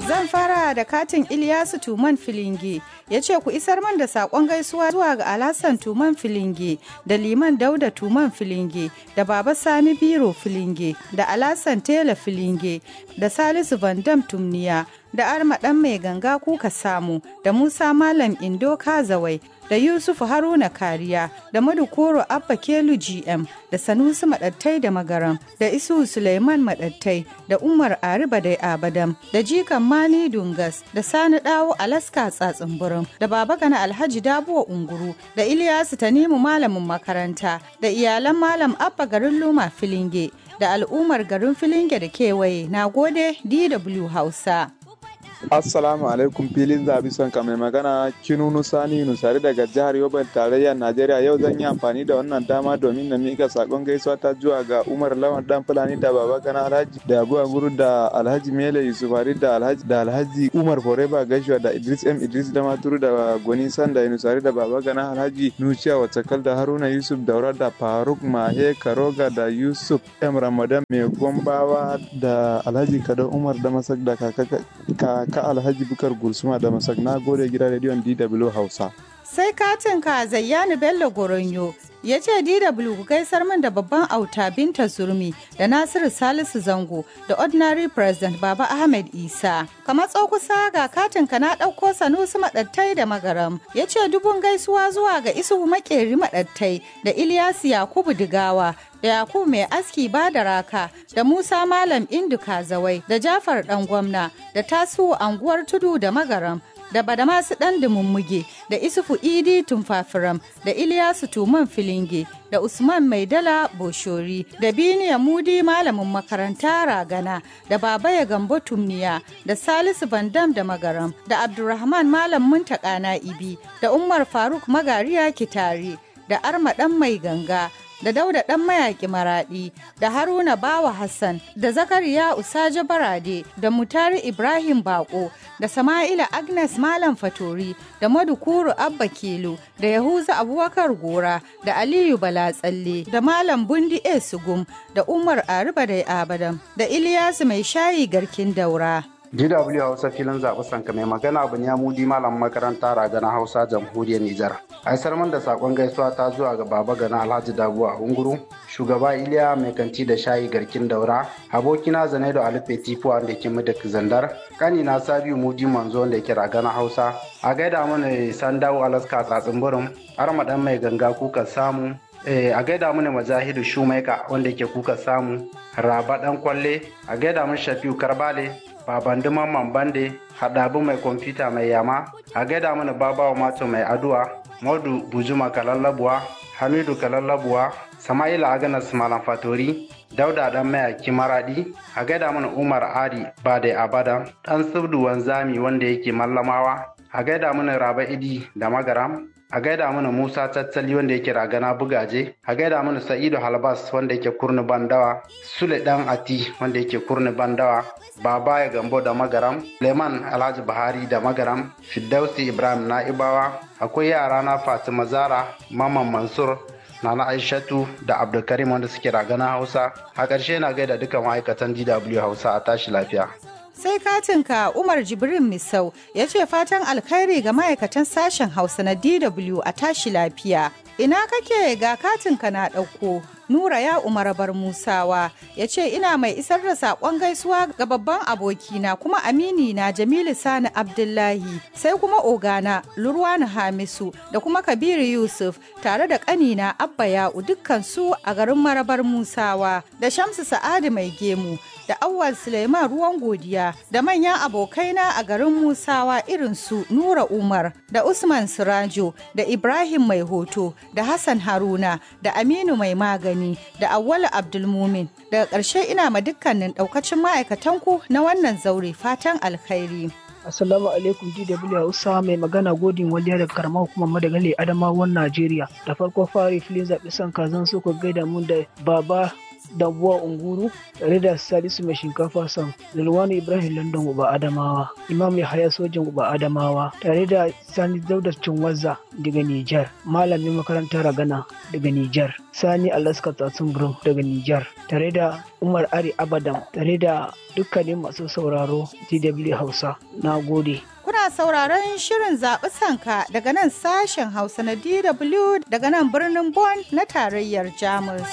Zan fara da katin Ilyasu Tuman Filinge ya ce ku isar man da saƙon gaisuwa zuwa ga Alhassan Tuman Filinge da Liman Dauda Tuman Filinge da Baba Sani Biro Filinge da Alhassan Tela Filinge da Salisu Vandam Tumniya da Arma ɗan mai ganga kuka samu da Musa Malam Indo Kazawai da Yusuf Haruna Kariya da Madukoro Abba Kelu GM da Sanusi Maɗattai da Magaram da Isu Suleiman Maɗattai da Umar Ariba da Abadam da Jikan Mani Dungas da Sani Dawo Alaska Tsatsin da Baba Gana Alhaji Dabuwa Unguru da Iliyasu Tanimu Malamin makaranta da iyalan Malam Abba garin Luma Filinge da al'ummar garin Filinge da kewaye na gode DW Hausa. Assalamu alaikum filin zabi son ka mai magana Kinunu Sani Nusari daga jihar Yobe tarayyar Najeriya yau zan yi amfani da wannan dama domin na mika sakon gaisuwa ta zuwa ga Umar Lawan dan Fulani da Baba Gana Alhaji da Abu Guru da Alhaji Mele Yusufari da Alhaji da Alhaji Umar Foreba Gashuwa da Idris M Idris da Maturu da Gwani Sanda Nusari da Baba Gana Alhaji Nuciya Watakal da Haruna Yusuf Daura da Faruk Mahe Karoga da Yusuf M Ramadan Mai Gombawa da Alhaji Kado Umar da Masak da kaka ka alhaji bukar gursuma da masak na gode gidan rediyon dw hausa sai katin ka zayyani bello goronyo ya ce dw ku gaisar min da babban auta binta zurmi da nasiru salisu zango da ordinary president baba ahmed isa kamar kusa ga katin ka na ɗauko sanusi maɗattai da magaram ya ce dubun gaisuwa zuwa ga isuhu makeri maɗattai da ilyasu yakubu digawa da Yakubu mai aski ba da raka da Musa Malam Indu Kazawai da Jafar ɗan gwamna da Tasiu anguwar tudu da magaram da Badamasu ɗan dumummuge da Isufu Idi Tumfafiram da Iliyasu Tuman Filinge da Usman Maidala Boshori da Biniya Mudi malamin makaranta Ragana da Babaya Gambo Tumniya da Salisu Bandam da Magaram da Abdulrahman Malam Muntaka Na'ibi da Umar Faruk Magariya Kitari da Arma ɗan mai ganga da dauda ɗan mayaƙi maraɗi da haruna bawa hassan da zakariya usaje barade da mutari ibrahim bako da sama'ila agnes malam fatori da madukuru abba kelo da yahuza abubakar gora da aliyu balatsalle da malam bundi e sugum da umar ariba da abadam da iliyasu mai shayi garkin daura DW Hausa filin zaɓi sanka mai magana abu ne mudi malam makaranta ragana Hausa jamhuriyar Nijar. Aisar man da sakon gaisuwa ta zuwa ga baba gana Alhaji Dabu a Unguru, shugaba Iliya mai kanti da shayi garkin daura, abokina Zanaido Alife Tifu wanda ke Mudak Zandar, kanina Sabiu Mudi Manzo wanda ke ragana Hausa, a gaida mana Sandawo Alaska tsatsin burin, Armadan mai ganga kuka samu, a gaida mana Majahidu Shumaika wanda ke kuka samu, Raba dan kwalle, a gaida mana Shafiu Karbale, baban mamman bande haɗabu mai kwamfuta mai yama a gaida mana babawa mato mai aduwa maudu bujuma kalallabuwa hamidu kalallabuwa sama'ila aganas malam fatori dauda dan mayaki maradi a gaida mana umar ari bade abada dan subdu wanzami wanda yake mallamawa a gaida mana raba idi da magaram a gaida mana Musa Tattali wanda yake ragana bugaje, a gaida mana Sa'idu Halbas wanda yake kurni bandawa, Sule Dan Ati wanda yake kurni bandawa, Baba ya Gambo da Magaram, Leman Alhaji Buhari da Magaram, Fiddausi Ibrahim Na'ibawa, akwai yara na Fatima Zara, Maman Mansur, Nana Aishatu da Abdulkarim wanda suke ragana Hausa. A ƙarshe na gaida duka ma'aikatan DW Hausa a tashi lafiya. sai katinka umar jibrin misau ya ce fatan alkhairi ga ma'aikatan sashen hausa na dw a tashi lafiya ina kake ga katinka na ɗauko nura ya umar bar musawa ya ce ina mai isar da saƙon gaisuwa ga babban abokina kuma amini na jamilu sani abdullahi sai kuma ogana lurwani hamisu da kuma kabiru yusuf tare da ƙanina abba ya'u dukkan su a garin marabar musawa da shamsu sa'adu mai gemu da awwal suleiman ruwan godiya da manyan abokaina a garin musawa irin su nura umar da usman sirajo da ibrahim mai hoto da hassan haruna da aminu mai magani da awwalu abdulmumin daga ƙarshe ina ma dukkanin ɗaukacin ma'aikatanku na wannan zaure fatan alkhairi Assalamu alaikum DW Hausa mai magana godin waliya daga karamar hukumar Madagali Adamawan Najeriya. Da farko fari filin zaɓi son kazan so ku gaida mun da baba Dambuwa Unguru tare da Salisu mai shinkafa sam Zulwanu Ibrahim London Uba Adamawa Imam Yahaya Sojan Uba Adamawa tare da Sani Dauda Cinwazza daga Nijar Malamin makarantar Ragana daga Nijar Sani Alaska Tsatsun Burum daga Nijar tare da Umar Ari Abadam tare da dukkanin masu sauraro DW Hausa na gode. Kuna sauraron shirin zaɓi sanka daga nan sashen Hausa na DW daga nan birnin Bonn na tarayyar Jamus.